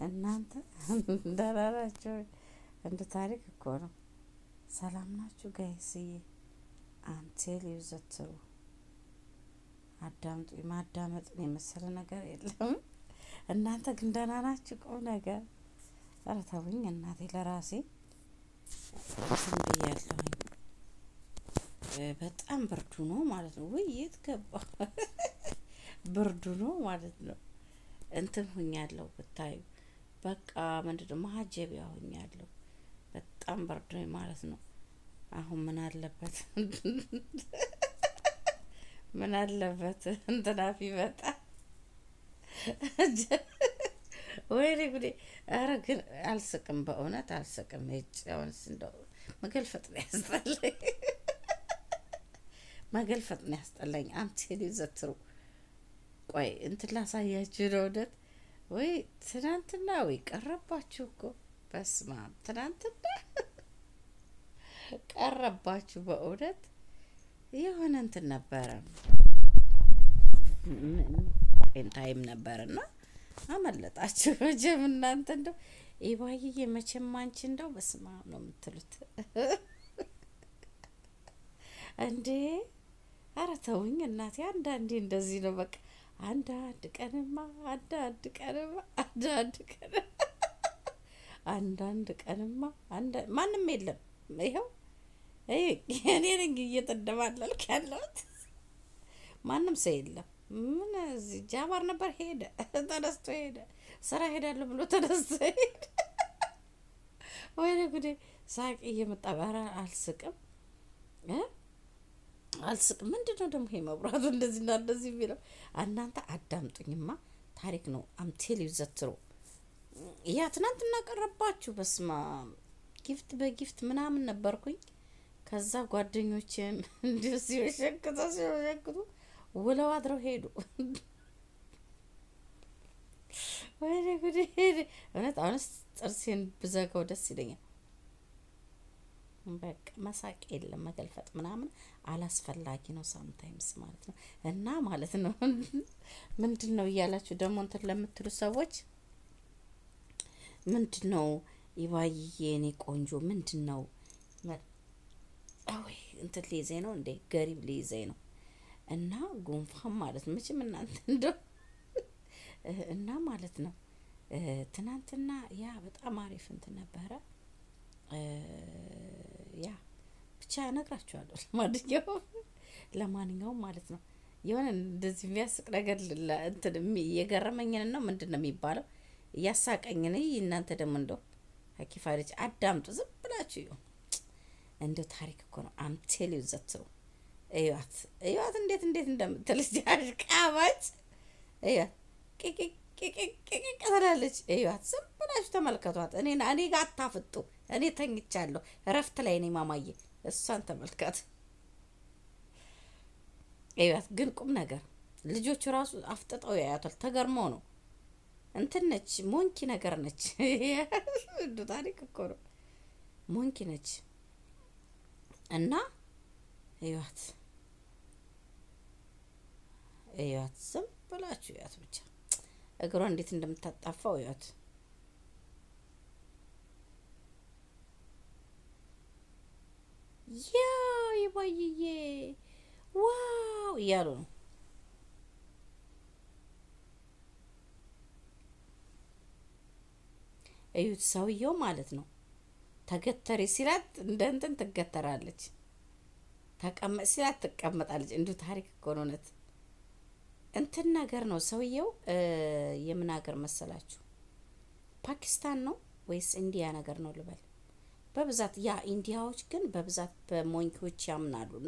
እናንተ ደህና ናችሁ? እንደ ታሪክ እኮ ነው። ሰላም ናችሁ ጋይስዬ? አንቴል ይዘትሩ አዳምጡ። ማዳመጥን የመሰለ ነገር የለም። እናንተ ግን ደህና ናችሁ? ቁም ነገር ኧረ ተውኝ እናቴ። ለራሴ እንትን ብያለሁኝ። በጣም ብርዱ ነው ማለት ነው። ውይ የት ገባ? ብርዱ ነው ማለት ነው። እንትን ሁኛለሁ ብታዩ በቃ ምንድን ነው ማሀጀቢያ ሁኛለሁ። በጣም በርዶኝ ማለት ነው። አሁን ምን አለበት ምን አለበት እንትናፊ መጣ ወይኔ ጉዴ! ኧረ ግን አልስቅም፣ በእውነት አልስቅም። ጭ አሁንስ እንደው መገልፈጥ ነው ያስጠላኝ፣ መገልፈጥ ነው ያስጠላኝ። አምቴል ዘትሩ ቆይ እንትን ላሳያችሁ ነው እውነት ወይ ትናንትና ወይ ቀረባችሁ እኮ በስመ አብ ትናንትና ቀረባችሁ በእውነት የሆነ እንትን ነበረ ታይም ነበርና አመለጣችሁ መቼም እናንተ እንደው ኢባይዬ መቼም አንቺ እንደው በስመ አብ ነው የምትሉት እንዴ ኧረ ተውኝ እናቴ አንዳንዴ እንደዚህ ነው በቃ አንዳንድ ቀንማ አንዳንድ ቀንማ አንዳንድ ቀን አንዳንድ ቀንማ ማንም የለም። ይኸው እኔ ነኝ እየተደባለልክ ያለሁት ማንም ሰው የለም። ምን እዚህ ጃባር ነበር ሄደ፣ ተነስቶ ሄደ። ስራ ሄዳለሁ ብሎ ተነስቶ ሄደ። ወይኔ ጉዴ! ሳቅ እየመጣ ኧረ አልስቅም አልስቅም። ምንድን ነው ደግሞ ይሄ መብራቱ እንደዚህ እና እንደዚህ የሚለው? እናንተ አዳምጡኝማ፣ ታሪክ ነው። አምቴል ይዘትሩ ያ ትናንትና ቀረባችሁ። በስማ ጊፍት በጊፍት ምናምን ነበርኩኝ። ከዛ ጓደኞቼም እንዲሁ ሲሸክቱ ሲሸክቱ ውለው አድረው ሄዱ። ወይኔ ጉዴ! እውነት አሁንስ ጥርሴን ብዘጋው ደስ ይለኛል። በቃ መሳቅ የለም መገልፈጥ ምናምን አላስፈላጊ ነው፣ ሳምታይምስ ማለት ነው። እና ማለት ነው ምንድን ነው እያላችሁ ደግሞ እንትን ለምትሉ ሰዎች ምንድን ነው ኢባይዬ፣ እኔ ቆንጆ ምንድን ነው ወይ እንትን ሊይዘኝ ነው እንዴ? ገሪብ ሊይዘኝ ነው እና ጉንፋን ማለት ነው። መቼም እናንተ እንደው እና ማለት ነው ትናንትና ያ በጣም አሪፍ እንትን ነበረ። ያ ብቻ እነግራችኋለሁ። ለማንኛውም ለማንኛውም ማለት ነው የሆነ እንደዚህ የሚያስቅ ነገር እንትን የገረመኝን ነው ምንድን ነው የሚባለው እያሳቀኝን እናንተ ደግሞ እንደው ሀኪፋ ልጅ አዳምጡ ዝም ብላችሁ ይሁ እንደው ታሪክ እኮ ነው። አምቴል ይዘትሩ እዩት እዩት እንዴት እንዴት እንደምትልጅ አሽቃባጭ እዩት ቂቂቂቂቂቂ ትላለች። እዩት ዝም ብላችሁ ተመልከቷት። እኔ እኔ ጋር አታፍጡ። እኔ ተኝቻለሁ፣ እረፍት ላይ ነኝ። ማማዬ እሷን ተመልከት። እዩት ግን ቁም ነገር ልጆቹ ራሱ አፍጥጠው ያያቷል። ተገርመው ነው እንትን ነች፣ ሞንኪ ነገር ነች። እንዱ ታሪክ እኮ ነው። ሞንኪ ነች እና እዩት እዩት፣ ዝም ብላችሁ እዩት ብቻ እግሯ እንዴት እንደምታጣፋው እዩት። ያ ይባይዬ ዋው እያሉ ነው። እዩት ሰውየው ማለት ነው። ተገተሪ ሲላት እንደ እንትን ትገተራለች፣ ተቀመጥ ሲላት ትቀመጣለች። እንዲሁ ታሪክ እኮ ነው እውነት እንትን ነገር ነው ሰውየው። የምን ሀገር መሰላችሁ? ፓኪስታን ነው ወይስ ኢንዲያ ነገር ነው ልበል? በብዛት ያ ኢንዲያዎች ግን በብዛት በሞንኪዎች ያምናሉ እና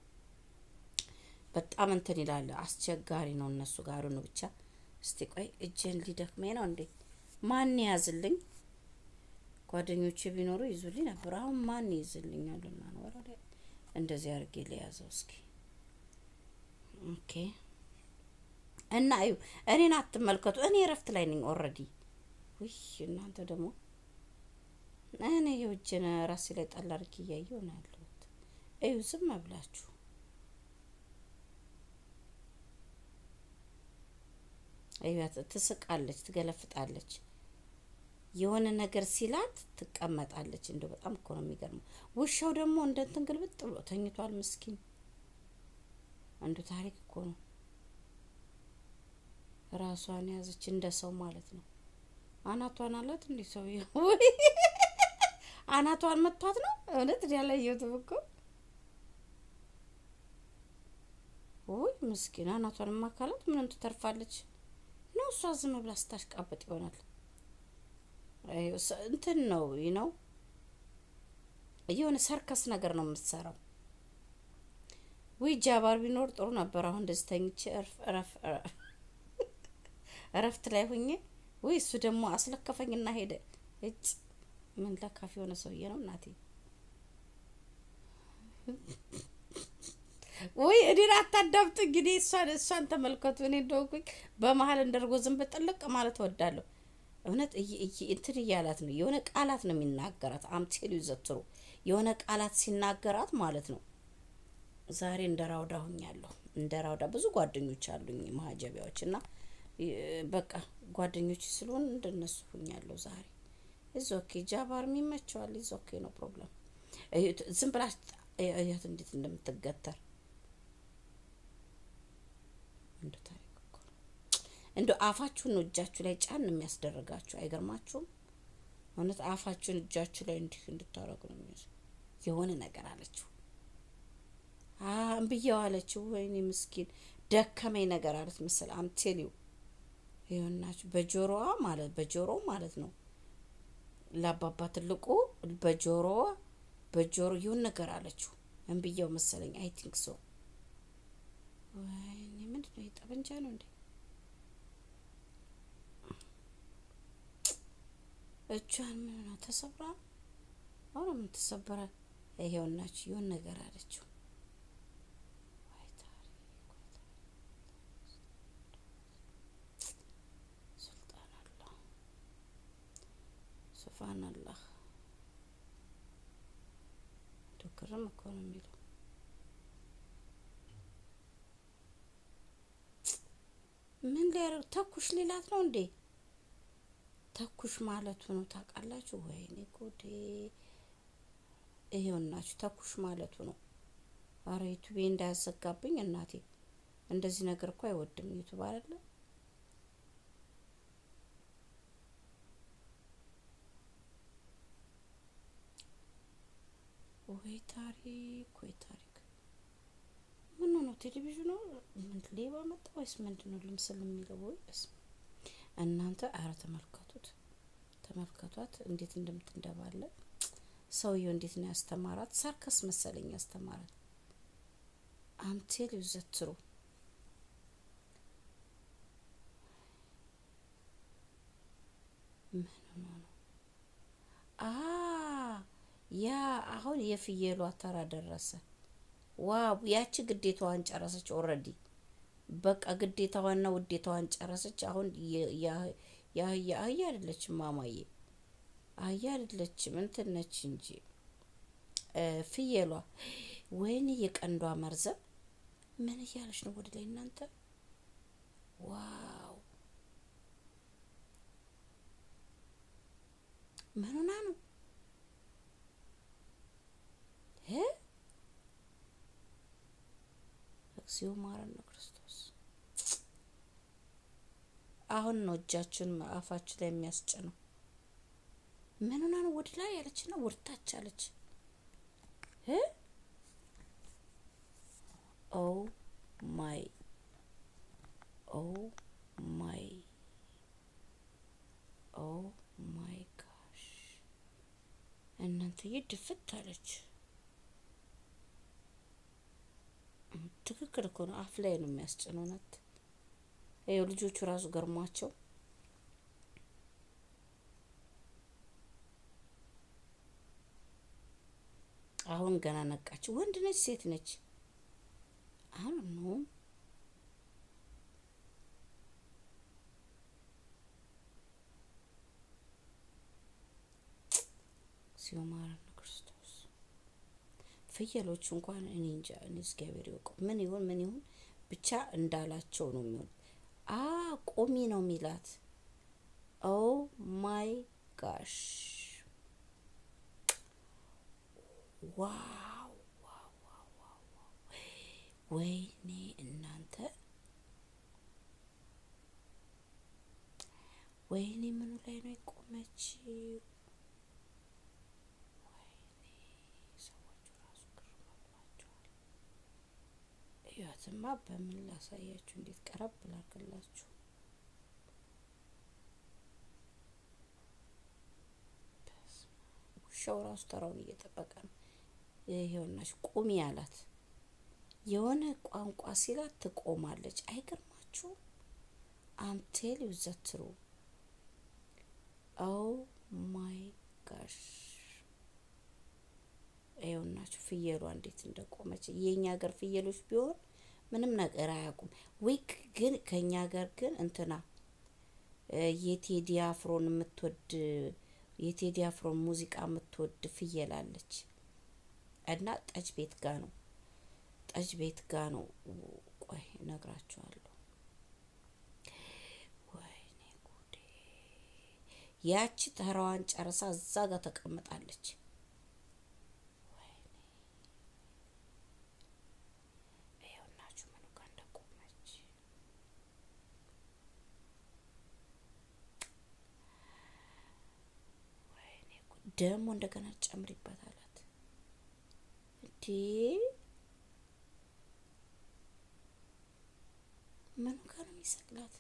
በጣም እንትን ይላል። አስቸጋሪ ነው እነሱ ጋር ነው። ብቻ እስቲ ቆይ እጄን ሊደክሜ ነው እንዴ! ማን ያዝልኝ? ጓደኞቼ ቢኖሩ ይዙልኝ ነበር። አሁን ማን ይዝልኛልና ነው ወራ እንደዚህ አድርጌ ሊያዘው እስኪ ኦኬ እና እዩ እኔን አትመልከቱ። እኔ እረፍት ላይ ነኝ ኦልሬዲ። ውይ እናንተ ደግሞ እኔ የውጅን ራሴ ላይ ጣል አድርጌ እያየሁ ነው ያለሁት። እዩ ዝም ብላችሁ እዩት። ትስቃለች፣ ትገለፍጣለች። የሆነ ነገር ሲላት ትቀመጣለች። እንደው በጣም እኮ ነው የሚገርመው። ውሻው ደግሞ እንደ እንትን ግልብጥ ብሎ ተኝቷል። ምስኪን አንዱ ታሪክ እኮ ነው። ራሷን ያዘች እንደ ሰው ማለት ነው። አናቷን አላት እንዲህ ሰውዬው አናቷን መቷት ነው እውነት ያላየሁትም እኮ ውይ ምስኪን አናቷን ማካላት ምንም ትተርፋለች ነው እሷ ዝም ብላ ስታሽቃበጥ ይሆናል። እንትን ነው ነው የሆነ ሰርከስ ነገር ነው የምትሰራው። ውይ ጃባር ቢኖር ጥሩ ነበር። አሁን እንደዚህ ተኝቼ እረፍት ላይ ሁኜ ውይ እሱ ደግሞ አስለከፈኝና ሄደ። እጭ ምን ለካፍ የሆነ ሰውዬ ነው እናቴ። ወይ እኔን አታዳምጡ እንግዲህ እሷን እሷን ተመልከቱ። እኔ እንደሆንኩኝ በመሀል እንደርጎ ዝም ብጥልቅ ማለት እወዳለሁ። እውነት እንትን እያላት ነው። የሆነ ቃላት ነው የሚናገራት። አምቴሉ ይዘትሩ የሆነ ቃላት ሲናገራት ማለት ነው። ዛሬ እንደ ራውዳ ሁኛለሁ። እንደ ራውዳ ብዙ ጓደኞች አሉኝ ማህጀቢያዎች እና በቃ ጓደኞች ስለሆን እንደነሱ ሁኛለሁ ዛሬ። ኢዝ ኦኬ ጃባር የሚመቸዋል። ኢዝ ኦኬ ነው ፕሮብለም። ዝም ብላ እያት እንዴት እንደምትገተር እንደ ታሪክ እኮ ነው። እንደ አፋችሁን ነው እጃችሁ ላይ ጫን የሚያስደርጋችሁ አይገርማችሁም? እውነት አፋችሁን እጃችሁ ላይ እንዲህ እንድታረጉ ነው የሚያስ የሆነ ነገር አለችው እምብያው አለችው። ወይኔ ምስኪን ደከመኝ ነገር አለት መሰል አምቴሊው ይሆናችሁ በጆሮዋ ማለት በጆሮ ማለት ነው ለአባባ ትልቁ በጆሮዋ በጆሮ ይሁን ነገር አለችው። እምብያው መሰለኝ አይ ቲንክ ሶ። ወይኔ ምንድን ነው የጠበንጃ ነው እንዴ? እጇን ምን ነው ተሰብራ? አሁን ምን ተሰበረ? ይሄውናችሁ ይሁን ነገር አለችው። ሱልጣን አላህ ሱፋን አላህ ዶክርም እኮ ነው የሚለው ምን ሊያደርግ ተኩሽ ሌላት ነው እንዴ? ተኩሽ ማለቱ ነው ታውቃላችሁ? ወይኔ ጉዴ! ይሄውናችሁ ተኩሽ ማለቱ ነው። አረ ዩቱቤ እንዳያዘጋብኝ እናቴ። እንደዚህ ነገር እኮ አይወድም ዩቱብ አይደለ? ወይ ታሪክ ወይ ታሪክ ምን ነው ቴሌቪዥኑ ምን ሌባ መጣ ወይስ ምንድን ነው ልምስል የሚለው ወይስ እናንተ አረ ተመልከቱት ተመልከቷት እንዴት እንደምትንደባለ ሰውየው እንዴት ነው ያስተማራት ሳርከስ መሰለኝ ያስተማራት አምቴል ይዘትሩ ምን ነው አ ያ አሁን የፍየሏ ተራ ደረሰ ዋው ያቺ ግዴታዋን ጨረሰች። ኦልሬዲ በቃ ግዴታዋና ውዴታዋን ጨረሰች። አሁን የአህያ አህያ አይደለችም ማማዬ፣ አህያ አይደለችም እንትን ነች እንጂ ፍየሏ። ወይኔ የቀንዷ መርዘም ምን እያለች ነው ወደ ላይ እናንተ? ዋው ምን ሆና ነው እግዚኦ ማረነ ክርስቶስ። አሁን ነው እጃችን አፋችን ላይ የሚያስጭነው። ምን ሆና ነው ወደ ላይ ያለች ነው ወርታች አለች። ኦ ማይ ኦ ማይ ኦ ማይ ጋሽ እናንተዬ ድፍት አለች። ትክክል እኮ ነው። አፍ ላይ ነው የሚያስጭነው። ነት ይኸው ልጆቹ ራሱ ገርሟቸው አሁን ገና ነቃች። ወንድ ነች ሴት ነች? አሁን ነው ሲማረን ክርስቶስ ፍየሎቹ እንኳን እኔ እንጃ እኔ እግዚአብሔር ይወቀው ምን ይሁን ምን ይሁን ብቻ እንዳላቸው ነው የሚሆን። አ ቆሚ ነው የሚላት። ኦ ማይ ጋሽ ዋው ዋው ዋው ዋው ዋው! ወይኔ እናንተ ወይኔ ምኑ ላይ ነው የቆመችው? ወይኔ ሰዎቹ ራሱ ግርም ብሏቸዋል። እያትማ በምን ላሳያችሁ? እንዴት ቀረብ ላርግላችሁ? ውሻው ራሱ ተራውን እየጠበቀ ነው። ይሄውናሽ ቁሚ አላት። የሆነ ቋንቋ ሲላት ትቆማለች። አይገርማችሁ? አምቴል ይዘትሩ ኦ ማይ ጋሽ ይኸውናችሁ ፍየሏ እንዴት እንደቆመች። የኛ ሀገር ፍየሎች ቢሆን ምንም ነገር አያውቁም። ዊክ ግን ከኛ ሀገር ግን እንትና የቴዲ አፍሮን የምትወድ የቴዲ አፍሮን ሙዚቃ የምትወድ ፍየል አለች እና ጠጅ ቤት ጋ ነው ጠጅ ቤት ጋ ነው። ቆይ እነግራችኋለሁ። ወይኔ ጉዴ! ያቺ ተራዋን ጨርሳ እዛ ጋር ተቀምጣለች። ወይኔ ይኸውናችሁ ምኑ ጋር እንደቆመች ወይኔ ጉድ! ደግሞ እንደገና ጨምሪበት አላት። እንዴ ምኑ ጋር ነው የሚሰቅላት?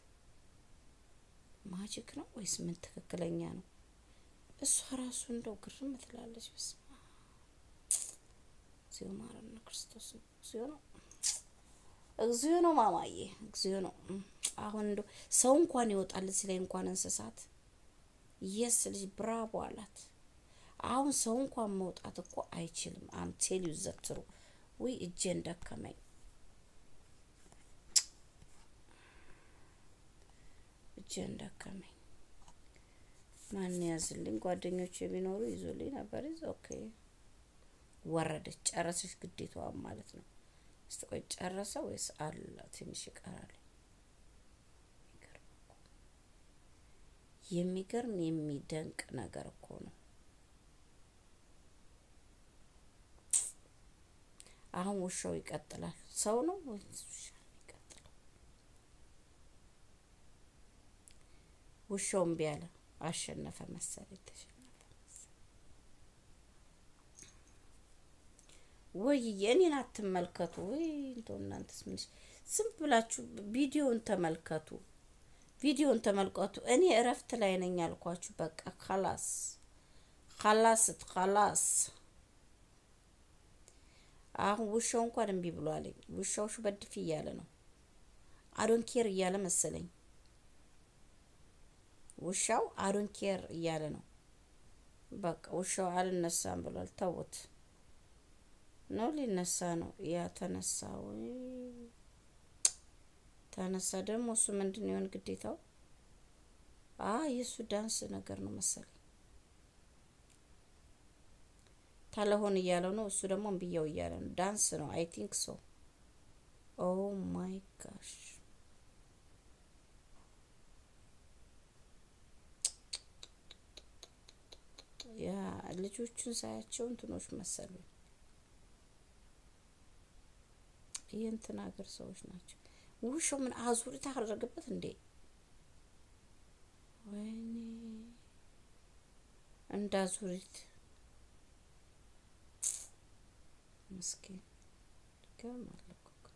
ማጂክ ነው ወይስ ምን ትክክለኛ ነው? እሷ ራሱ እንደው ግርም ትላለች። በስመ አብ እግዚኦ ማረነ ክርስቶስ ነው። እግዚኦ ነው እግዚኦ ነው ማማዬ እግዚኦ ነው። አሁን እንደው ሰው እንኳን ይወጣል እዚህ ላይ እንኳን እንስሳት የስ ልጅ ብራቦ አላት። አሁን ሰው እንኳን መውጣት እኮ አይችልም። አምቴል ይዘትሩ ውይ እጄን ደከመኝ። እጄን ደከመኝ። ማን ያዝልኝ? ጓደኞች የሚኖሩ ይዞልኝ ነበር። ይዞ ኦኬ ወረደች፣ ጨረሰች ግዴታዋን ማለት ነው። እስቲ ቆይ ጨረሰ ወይስ አለ? ትንሽ ይቀራል። የሚገርም እኮ የሚገርም የሚደንቅ ነገር እኮ ነው። አሁን ውሻው ይቀጥላል። ሰው ነው ወይስ ውሻ ነው የሚቀጥለው? ውሻው እምቢ አለ። አሸነፈ መሰለኝ፣ ተሸነፈ መሰለኝ። ወይ የኔን አትመልከቱ። ወይ እንደው እናንተስ ምን ዝም ብላችሁ ቪዲዮን ተመልከቱ፣ ቪዲዮን ተመልከቱ። እኔ እረፍት ላይ ነኝ አልኳችሁ። በቃ ካላስ ካላስ ካላስ አሁን ውሻው እንኳን እምቢ ብሏለኝ። ውሻው ሹበድፍ እያለ ነው። አዶን ኬር እያለ መሰለኝ። ውሻው አዶን ኬር እያለ ነው። በቃ ውሻው አልነሳም ብሏል። ተውት ነው ሊነሳ ነው። ያ ተነሳ ወይ ተነሳ። ደግሞ እሱ ምንድን ይሆን ግዴታው? አ የእሱ ዳንስ ነገር ነው መሰለኝ ታለሆን እያለው ነው። እሱ ደግሞ እምብያው እያለ ነው። ዳንስ ነው አይ ቲንክ ሶ። ኦ ማይ ጋሽ ያ ልጆቹን ሳያቸው እንትኖች መሰሉኝ። የእንትን ሀገር ሰዎች ናቸው። ውሻው ምን አዙሪት አደረገበት እንዴ? ወይኔ እንደ አዙሪት ምስኪን ይገርማል እኮ ግን።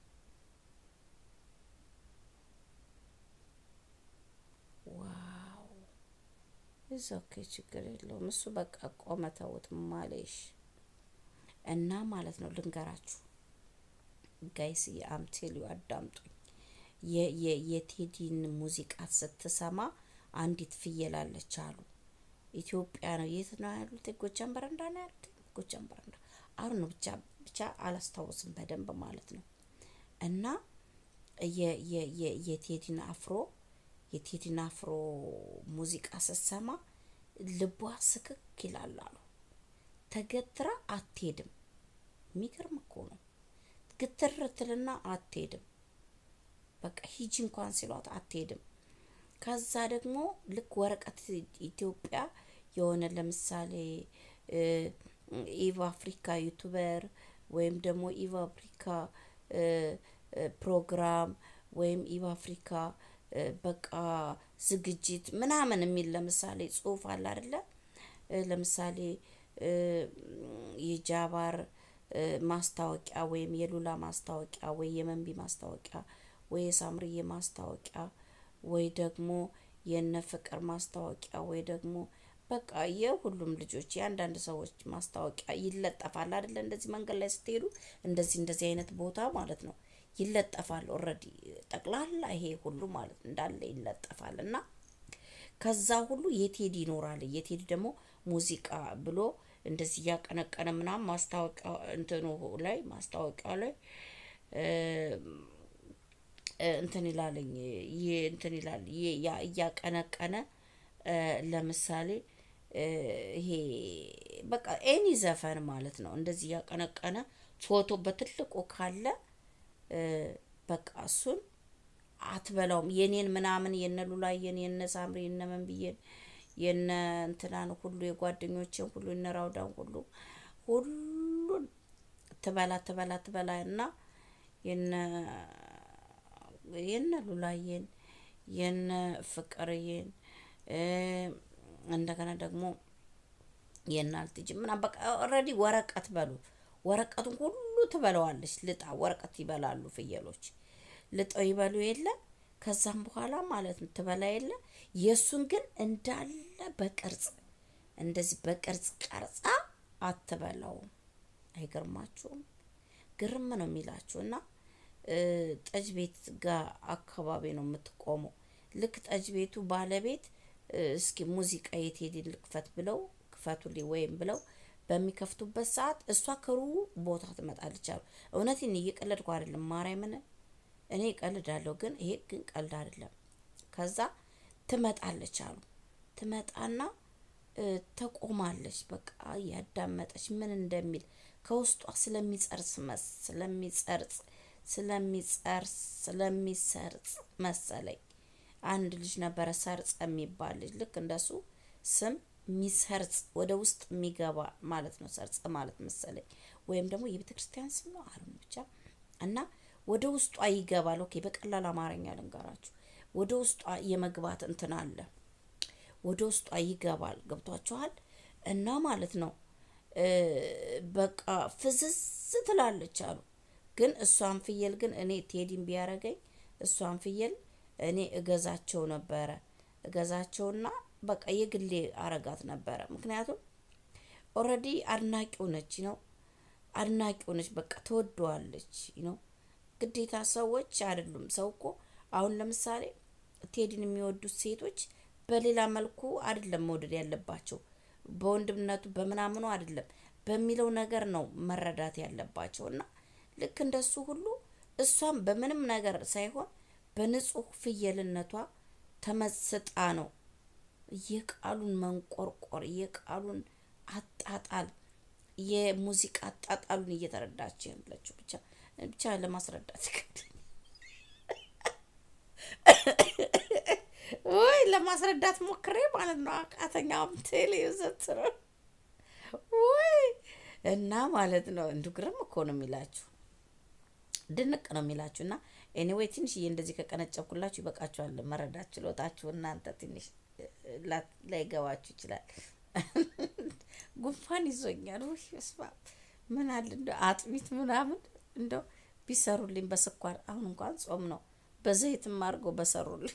ዋው እዛ ኦኬ፣ ችግር የለውም እሱ በቃ ቆመ። ተውት ማሌሽ እና ማለት ነው ልንገራችሁ ጋይስ የአምቴሊዮ አዳምጡኝ። የቴዲን ሙዚቃ ስትሰማ አንዲት ፍየል አለች አሉ። ኢትዮጵያ ነው የት ነው ያሉት? ጎጃም በረንዳ ነው ያሉት። ጎጃም በረንዳ አሁን ነው ብቻ ብቻ አላስታውስም በደንብ ማለት ነው። እና የቴዲን አፍሮ የቴዲን አፍሮ ሙዚቃ ስትሰማ ልቧ ስክክ ይላል አሉ። ተገትራ አትሄድም። የሚገርም እኮ ነው። ግትር ትልና አትሄድም። በቃ ሂጂ እንኳን ሲሏት አትሄድም። ከዛ ደግሞ ልክ ወረቀት ኢትዮጵያ የሆነ ለምሳሌ ኢቭ አፍሪካ ዩቱበር ወይም ደግሞ ኢቭ አፍሪካ ፕሮግራም ወይም ኢቭ አፍሪካ በቃ ዝግጅት ምናምን የሚል ለምሳሌ ጽሁፍ አለ አይደለ? ለምሳሌ የጃባር ማስታወቂያ ወይም የሉላ ማስታወቂያ ወይ የመንቢ ማስታወቂያ ወይ የሳምርዬ ማስታወቂያ ወይ ደግሞ የነ ፍቅር ማስታወቂያ ወይ ደግሞ በቃ የሁሉም ልጆች የአንዳንድ ሰዎች ማስታወቂያ ይለጠፋል አይደለ? እንደዚህ መንገድ ላይ ስትሄዱ እንደዚህ እንደዚህ አይነት ቦታ ማለት ነው ይለጠፋል። ኦልሬዲ ጠቅላላ ይሄ ሁሉ ማለት እንዳለ ይለጠፋል እና ከዛ ሁሉ የቴዲ ይኖራል። የቴዲ ደግሞ ሙዚቃ ብሎ እንደዚህ እያቀነቀነ ምናምን ማስታወቂያ እንትኑ ላይ ማስታወቂያ ላይ እንትን ይላለኝ ይሄ እንትን ይላል እያቀነቀነ ለምሳሌ ይሄ በቃ ኤኒ ዘፈን ማለት ነው። እንደዚህ እያቀነቀነ ፎቶ በትልቁ ካለ በቃ እሱን አትበላውም። የኔን ምናምን የነ ሉላዬን የነ ሳምሪ የነ መንብዬን የነ እንትናን ሁሉ የጓደኞቼን ሁሉ የነ ራውዳን ሁሉ ሁሉን ትበላ ትበላ ትበላ እና የነ የነ ሉላዬን የነ ፍቅርዬን እንደገና ደግሞ የእናልትጅ ምናምን በቃ ኦልሬዲ ወረቀት በሉ ወረቀቱን ሁሉ ትበለዋለች። ልጣ ወረቀት ይበላሉ ፍየሎች ልጠው ይበሉ የለ ከዛም በኋላ ማለት ነው ትበላ የለ የእሱን ግን እንዳለ በቅርጽ እንደዚህ በቅርጽ ቀርጻ አትበላውም። አይገርማችሁም? ግርም ነው የሚላችሁ እና ጠጅ ቤት ጋር አካባቢ ነው የምትቆመው። ልክ ጠጅ ቤቱ ባለቤት እስኪ ሙዚቃ የቴዲ ልክፈት ብለው ክፈቱልኝ ወይም ብለው በሚከፍቱበት ሰዓት እሷ ከሩቡ ቦታ ትመጣለች አሉ። እውነቴን እየቀለድኩ አይደለም፣ ማርያምን እኔ እቀልዳለሁ፣ ግን ይሄ ግን ቀልድ አይደለም። ከዛ ትመጣለች አሉ። ትመጣና ተቆማለች፣ በቃ እያዳመጠች ምን እንደሚል ከውስጧ ስለሚጸርስ መስ ስለሚጸርጽ ስለሚጸርስ ስለሚሰርጽ መሰለኝ አንድ ልጅ ነበረ ሰርጸ የሚባል ልጅ ልክ እንደሱ ስም ሚሰርጽ ወደ ውስጥ የሚገባ ማለት ነው። ሰርጸ ማለት መሰለኝ ወይም ደግሞ የቤተ ክርስቲያን ስም ነው አሉ ብቻ እና ወደ ውስጧ ይገባል። ኦኬ በቀላል አማርኛ ልንገራችሁ። ወደ ውስጧ የመግባት እንትን አለ። ወደ ውስጧ ይገባል። ገብቷችኋል? እና ማለት ነው በቃ ፍዝዝ ትላለች አሉ። ግን እሷን ፍየል ግን እኔ ቴዲን ቢያረገኝ እሷን ፍየል እኔ እገዛቸው ነበረ እገዛቸውና በቃ የግሌ አረጋት ነበረ። ምክንያቱም ኦልሬዲ አድናቂው ነች ነው አድናቂው ነች። በቃ ትወደዋለች ነው። ግዴታ ሰዎች አይደሉም። ሰው እኮ አሁን ለምሳሌ ቴዲን የሚወዱት ሴቶች በሌላ መልኩ አይደለም መውደድ ያለባቸው፣ በወንድምነቱ በምናምኑ አይደለም በሚለው ነገር ነው መረዳት ያለባቸው። እና ልክ እንደሱ ሁሉ እሷም በምንም ነገር ሳይሆን በንጹህ ፍየልነቷ ተመስጣ ነው የቃሉን መንቆርቆር የቃሉን አጣጣል የሙዚቃ አጣጣሉን እየተረዳች ያለችው ብቻ ብቻ ለማስረዳት ወይ ለማስረዳት ሞክሬ ማለት ነው። አቃተኛም ቴሌ ዘትረ ወይ እና ማለት ነው። እንዱ ግርም እኮ ነው የሚላችሁ ድንቅ ነው የሚላችሁ እና ኤኒዌይ ትንሽዬ እንደዚህ ከቀነጨብኩላችሁ ይበቃችኋል። መረዳት ችሎታችሁ እናንተ ትንሽ ላይገባችሁ ይችላል። ጉንፋን ይዞኛል። ውይ ስማ ምን አለ እንደ አጥሚት ምናምን እንደው ቢሰሩልኝ በስኳር አሁን እንኳን ጾም ነው፣ በዘይትም አድርገው በሰሩልኝ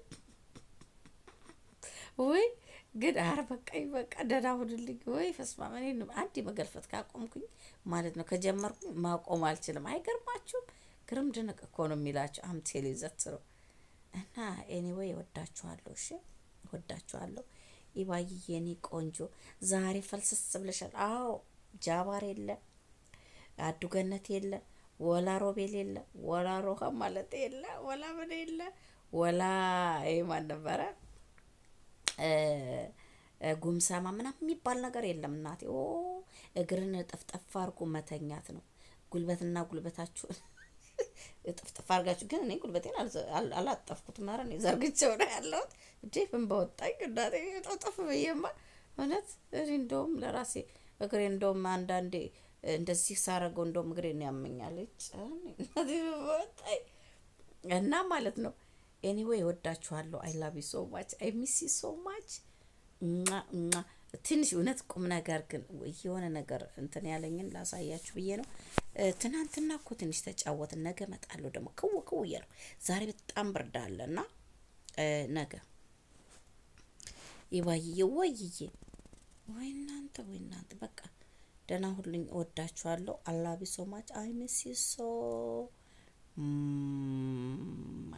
ወይ ግን አረ በቃኝ በቃ ደህና ሁንልኝ። ወይ ፈስማ እኔ አንድ መገልፈት ካቆምኩኝ ማለት ነው ከጀመርኩኝ ማቆም አልችልም። አይገርማችሁም? ግርም ድንቅ እኮ ነው የሚላቸው አምቴሌ ዘትረው እና ኤኒዌይ እወዳችኋለሁ። እሺ እወዳችኋለሁ። ኢባዬ የኔ ቆንጆ ዛሬ ፈልስስ ብለሻል። አዎ ጃባር የለ አዱገነት የለ ወላ ሮቤል የለ ወላ ሮሃ ማለት የለ ወላ ምን የለ ወላ ይሄ ማን ነበረ ጉምሰማ ምናምን የሚባል ነገር የለም። እናቴ ኦ እግርን ጠፍጠፍ አድርጎ መተኛት ነው። ጉልበትና ጉልበታችሁን ጥፍጥፍ አድርጋችሁ ግን እኔ ጉልበቴን አላጠፍኩትም። ኧረ እኔ ዘርግቼው ነው ያለሁት። እንዴ ምን በወጣኝ እናቴ ጠፍጠፍ ብዬማ እውነት እኔ እንደውም ለራሴ እግሬ እንደውም አንዳንዴ እንደዚህ ሳረገው እንደውም እግሬን ያመኛል እና ማለት ነው። ኤኒዌይ እወዳችኋለሁ። አይ ላቭ ዩ ሶ ማች አይ ሚስ ዩ ሶ ማች። ትንሽ እውነት ቁም ነገር ግን የሆነ ነገር እንትን ያለኝን ላሳያችሁ ብዬ ነው። ትናንትና እኮ ትንሽ ተጫወትን። ነገ እመጣለሁ ደግሞ ክው ክው እያልኩ ዛሬ በጣም ብርድ አለ እና ነገ ይባይዬ ወይዬ ወይ እናንተ ወይ እናንተ በቃ ደህና ሁሉኝ። እወዳችኋለሁ። አላቢ ሶ ማች አይ ሚስ ዩ ሶ